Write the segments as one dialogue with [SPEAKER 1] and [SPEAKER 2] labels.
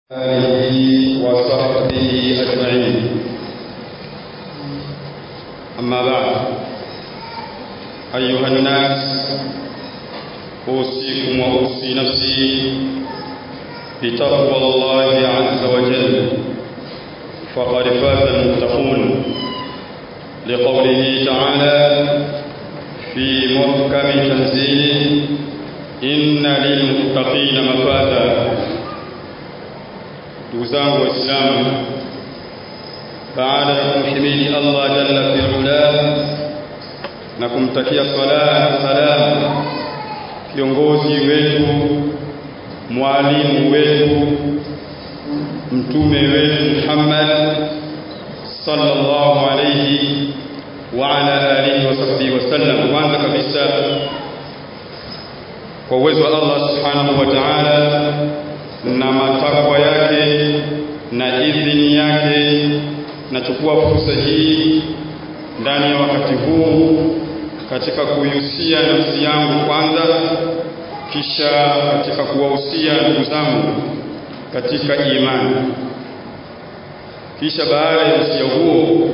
[SPEAKER 1] آله وصحبه أجمعين أما بعد أيها الناس أوصيكم وأوصي نفسي بتقوى الله عز وجل فقد فاز المتقون لقوله تعالى في محكم تنزيله إن للمتقين مفازا ndugu zangu waislamu baada ya kumhimidi Allah jalla fi ula na kumtakia sala na salam kiongozi wetu mwalimu wetu mtume wetu Muhammad sallallahu alayhi wa ala alihi wa sahbihi wasallam kwanza kabisa kwa uwezo wa Allah subhanahu wa ta'ala na matakwa yake na idhini yake nachukua fursa hii ndani ya wakati huu katika kuihusia nafsi yangu kwanza kisha katika kuwahusia ndugu zangu katika imani kisha baada ya usia huo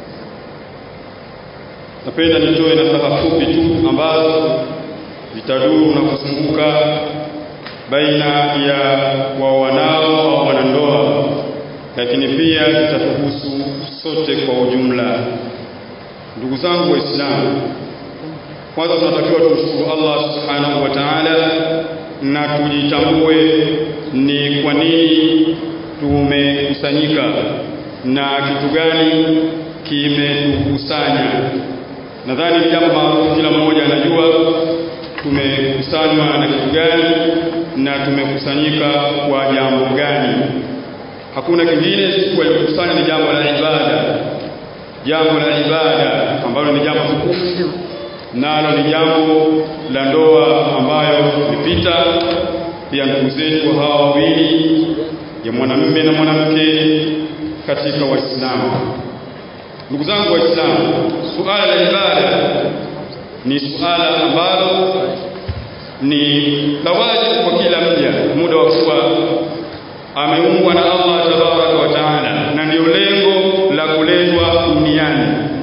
[SPEAKER 1] napenda nitoe nasaha fupi tu ambazo zitaduru na kuzunguka baina ya wawanao au wanandoa lakini pia zitatuhusu sote kwa ujumla ndugu zangu waislamu kwanza tunatakiwa tumshukuru Allah subhanahu wa ta'ala na tujitambue ni kwa nini tumekusanyika na kitu gani kimetukusanya nadhani ni jambo maarufu kila mmoja anajua tumekusanywa na kitu gani na tumekusanyika kwa jambo gani hakuna kingine isipokuwa kukusanya ni jambo la ibada jambo la ibada ambalo ni jambo tukufu nalo ni jambo la ndoa ambayo imepita pia ndugu zetu hawa wawili ya mwanamume na mwanamke katika waislamu ndugu zangu waislamu suala la ibada ni suala ambalo ni la wajibu kwa kila mja muda wa kuwa ameumbwa na Allah tabaraka wa taala na ndio lengo la kuletwa duniani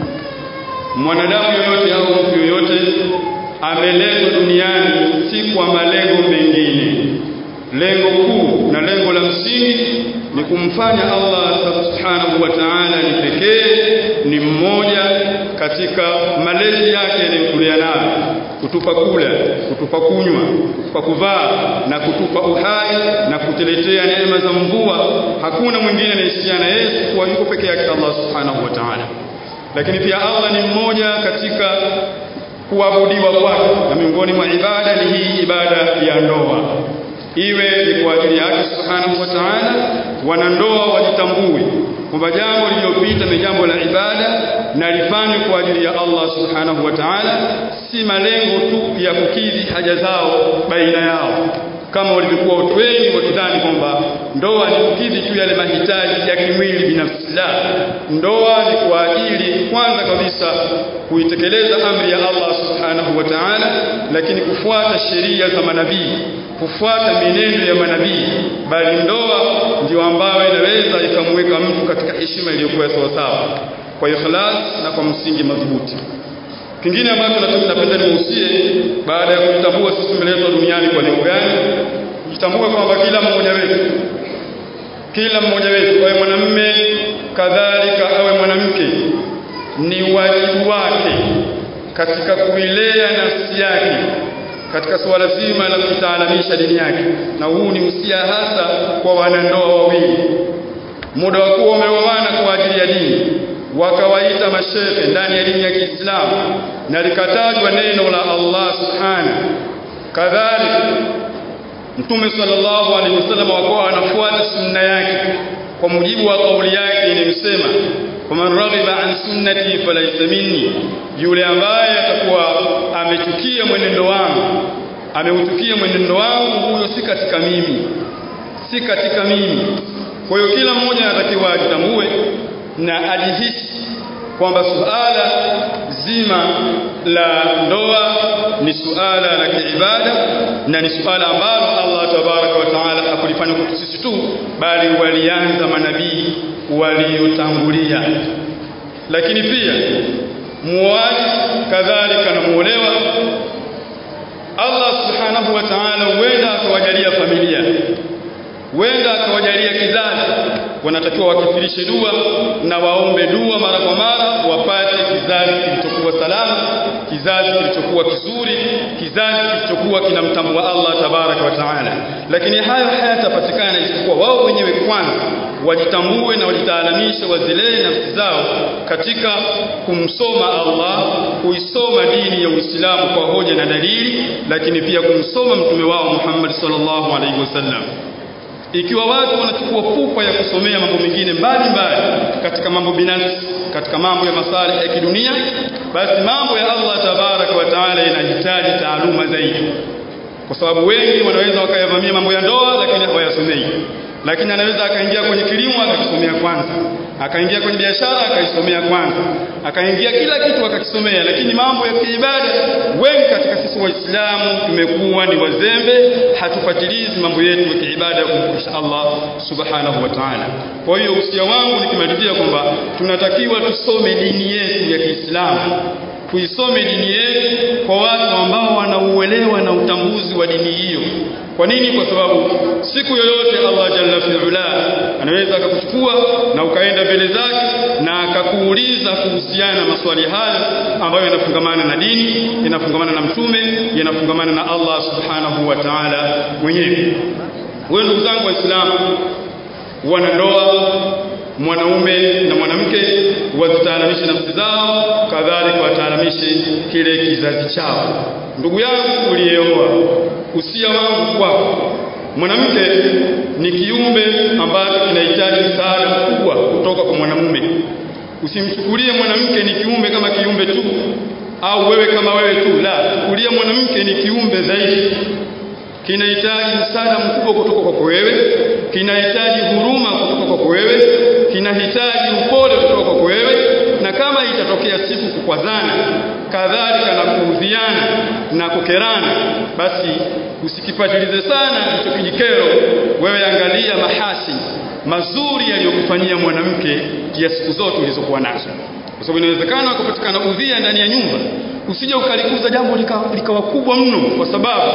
[SPEAKER 1] mwanadamu yoyote au mtu yoyote ameletwa duniani si kwa malengo mengine lengo kuu na lengo la msingi ni kumfanya Allah subhanahu wa ta'ala ni pekee ni mmoja katika malezi yake yanayotulea nayo kutupa kula kutupa kunywa kutupa kuvaa na kutupa uhai na kutuletea neema za mvua hakuna mwingine anayesiana yeye kwa yuko pekee yake Allah subhanahu wa ta'ala lakini pia Allah ni mmoja katika kuabudiwa kwake na miongoni mwa ibada ni hii ibada ya ndoa iwe ni kwa ajili yake subhanahu wa ta'ala wanandoa wajitambue kwamba jambo lililopita ni jambo la ibada na lifanywe kwa ajili ya Allah subhanahu wa ta'ala si malengo tu ya kukidhi haja zao baina yao kama walivyokuwa watu wengi wakidhani kwamba ndoa ni kukidhi tu yale mahitaji ya kimwili binafsi la ndoa ni kwa ajili kwanza kabisa kuitekeleza amri ya Allah subhanahu wa ta'ala lakini kufuata sheria za manabii kufuata mienendo ya manabii bali ndoa ndio ambayo inaweza ikamweka mtu katika heshima iliyokuwa sawa sawa kwa ikhlas na kwa msingi madhubuti kingine ambacho napenda niuhusie baada ya kujitambua sisi tumeletwa duniani kwa lengo gani jitambue kwamba kila mmoja wetu kila mmoja wetu awe mwanamume kadhalika awe mwanamke ni wajibu wake katika kuilea nafsi yake katika suala zima la kutaalamisha dini yake na huu ni usia hasa kwa wanandoa wawili muda wa kuwa wameoana kwa ajili ya dini wakawaita mashehe ndani ya dini ya Kiislamu na likatajwa neno la Allah subhana kadhalika Mtume sallallahu alaihi wasallam wakawa anafuata sunna yake kwa mujibu wa kauli yake inayosema faman raghiba an sunnati falaysa minni yule ambaye atakuwa amechukia mwenendo wangu ameuchukia mwenendo wangu huyo si katika mimi si katika mimi kwa hiyo kila mmoja anatakiwa ajitambue na ajihisi kwamba suala zima la ndoa ni suala la kiibada na ni suala ambalo Allah Allah tabaraka wa taala hakulifanya kwetu sisi tu bali walianza manabii waliotangulia lakini pia muoaji kadhalika na muolewa Allah subhanahu wa ta'ala huenda akawajalia familia huenda akawajalia kizazi wanatakiwa wakithirishe dua na waombe dua mara kwa mara wapate kizazi kilichokuwa salama kizazi kilichokuwa kizuri kizazi kilichokuwa kinamtambua Allah tabaraka wa taala lakini hayo hayatapatikana isipokuwa wao wenyewe kwanza wajitambue na wajitaalamishe wazilee nafsi zao katika kumsoma Allah kuisoma dini ya Uislamu kwa hoja na dalili lakini pia kumsoma mtume wao Muhammad sallallahu alaihi wasallam ikiwa watu wanachukua pupa ya kusomea mambo mengine mbalimbali katika mambo binafsi katika mambo ya masalih ya kidunia basi mambo ya Allah tabaraka wa taala yanahitaji taaluma zaidi kwa sababu wengi wanaweza wakayavamia mambo ya ndoa lakini hawayasomei lakini anaweza akaingia kwenye kilimo akakisomea kwanza akaingia kwenye biashara akaisomea kwanza akaingia kila kitu akakisomea lakini mambo ya kiibada wengi katika sisi waislamu tumekuwa ni wazembe hatufatilizi mambo yetu ya kiibada ya kumkisha Allah subhanahu wa ta'ala kwa hiyo usia wangu nikimalizia kwamba tunatakiwa tusome dini yetu ya Kiislamu tuisome dini yetu kwa watu ambao wanauelewa na utambuzi wa dini hiyo kwa nini kwa sababu siku yoyote Allah jalla fi'ala anaweza akakuchukua na ukaenda mbele zake na akakuuliza kuhusiana na maswali hayo ambayo yanafungamana na dini yanafungamana na mtume yanafungamana na Allah subhanahu wa ta'ala mwenyewe wewe ndugu zangu waislamu wanandoa mwanaume na mwanamke wazitaalamishe nafsi zao kadhalika wataalamishe kile kizazi chao ndugu yangu uliyeoa usia wangu kwako mwanamke ni kiumbe ambacho kinahitaji msaada mkubwa kutoka kwa mwanamume usimchukulie mwanamke ni kiumbe kama kiumbe tu au wewe kama wewe tu la chukulia mwanamke ni kiumbe zaidi kinahitaji msaada mkubwa kutoka kwako wewe kinahitaji huruma kutoka kwako wewe kinahitaji upole kutoka kwako wewe na kama itatokea siku kukwazana kadhalika na kuudhiana na kukerana basi usikipatilize sana hicho kijikero wewe angalia mahasi mazuri yaliyokufanyia mwanamke ya siku zote ulizokuwa nazo kwa sababu inawezekana kupatikana udhia ndani ya nyumba usije ukalikuza jambo likawa lika kubwa mno kwa sababu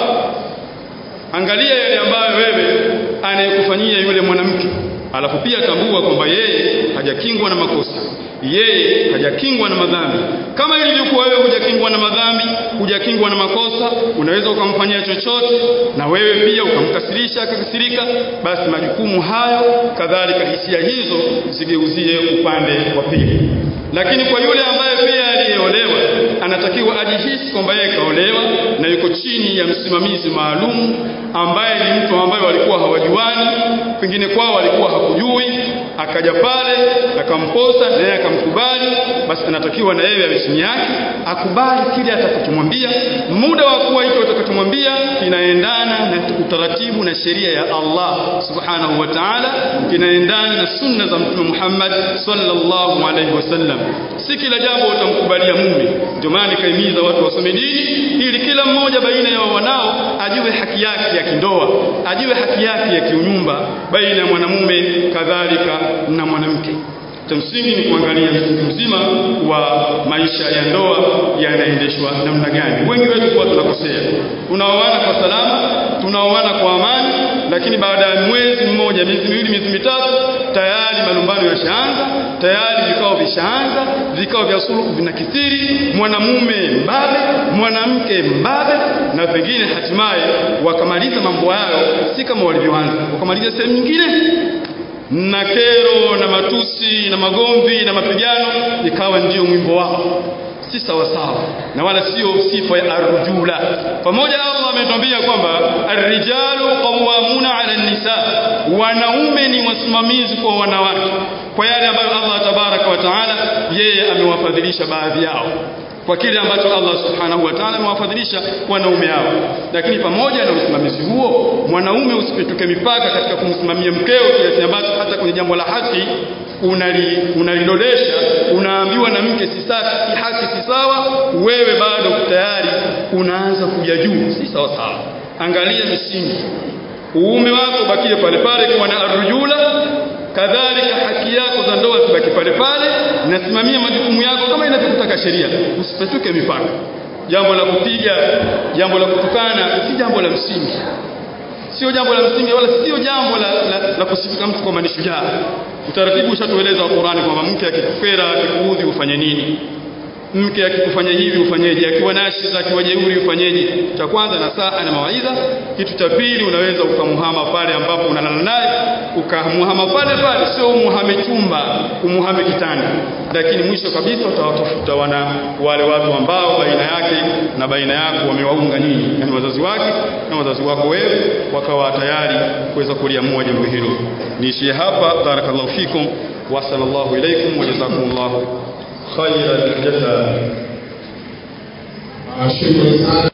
[SPEAKER 1] angalia yale ambayo wewe anayekufanyia yule mwanamke alafu pia tambua kwamba yeye hajakingwa na makosa yeye hajakingwa na madhambi kama ilivyokuwa wewe hujakingwa na madhambi hujakingwa na makosa unaweza ukamfanyia chochote na wewe pia ukamkasirisha akakasirika basi majukumu hayo kadhalika hisia hizo zigeuzie upande wa pili lakini kwa yule ambaye pia aliyeolewa anatakiwa ajihisi kwamba yeye kaolewa na yuko chini ya msimamizi maalum ambaye ni mtu ambaye walikuwa hawajuani pengine kwao walikuwa hakujui akaja pale akamposa naye akamkubali basi anatakiwa na yeye awe chini yake akubali kile atakachomwambia muda wa kuwa hicho atakachomwambia kinaendana na utaratibu na sheria ya Allah subhanahu wa ta'ala kinaendana na sunna za mtume Muhammad sallallahu alaihi wasallam si kila jambo utamkubalia mume ndio maana nikaimiza watu wasome dini ili kila mmoja baina ya wanao ajue haki yake ya kindoa ajue haki yake ya kiunyumba baina ya mwanamume kadhalika na mwanamke cha msingi ni kuangalia msingi mzima wa maisha ya ndoa yanaendeshwa namna gani wengi wetu kwa tunakosea tunaoana kwa salama tunaoana kwa amani lakini baada ya mwezi mmoja miezi miwili miezi mitatu tayari malumbano yashaanza tayari vikao vishaanza vikao vya suluhu vinakithiri mwanamume mbabe mwanamke mbabe na pengine hatimaye wakamaliza mambo yao si kama walivyoanza wakamaliza sehemu nyingine na kero na matusi na magomvi na mapigano ikawa ndio mwimbo wao si sawa sawa na wala sio sifa ya arjula pamoja Allah ametuambia kwamba arrijalu qawwamuna ala nisa wanaume ni wasimamizi kwa wanawake kwa yale ambayo Allah tabaraka wa taala yeye amewafadhilisha baadhi yao kwa kile ambacho Allah subhanahu wa ta'ala amewafadhilisha wanaume hao lakini pamoja na usimamizi huo mwanaume usipituke mipaka katika kumsimamia mkeo kiasi ambacho hata kwenye jambo la haki unali unalidodesha unaambiwa na mke si safi si haki si sawa wewe bado tayari unaanza kuja juu si sawa sawa angalia misingi uume wako bakie pale pale kuwa na arrujula kadhalika haki yako za ndoa zibaki pale pale nasimamia majukumu yako kama inavyokutaka sheria usipetuke mipaka jambo la kupiga jambo la kutukana si jambo la msingi sio jambo la msingi wala sio jambo la, la, la kusifika mtu kwamba ni shujaa utaratibu ushatueleza wa Qur'ani kwamba mke akikufera akikuudhi ufanye nini mke akikufanya hivi ufanyeje akiwa nashiza akiwa jeuri ufanyeje cha kwanza na saa na mawaidha kitu cha pili unaweza ukamuhama pale ambapo unalala naye ukamuhama pale pale sio umuhame chumba umuhame kitanda lakini mwisho kabisa utawatafuta wana wale watu ambao baina yake na baina yako wamewaunga nyinyi yani wazazi wake na wazazi wako wewe wakawa tayari kuweza kuliamua jambo hilo niishie hapa barakallahu fikum wa sallallahu ilaikum wa jazakumullahu خير الجزاء
[SPEAKER 2] شكرا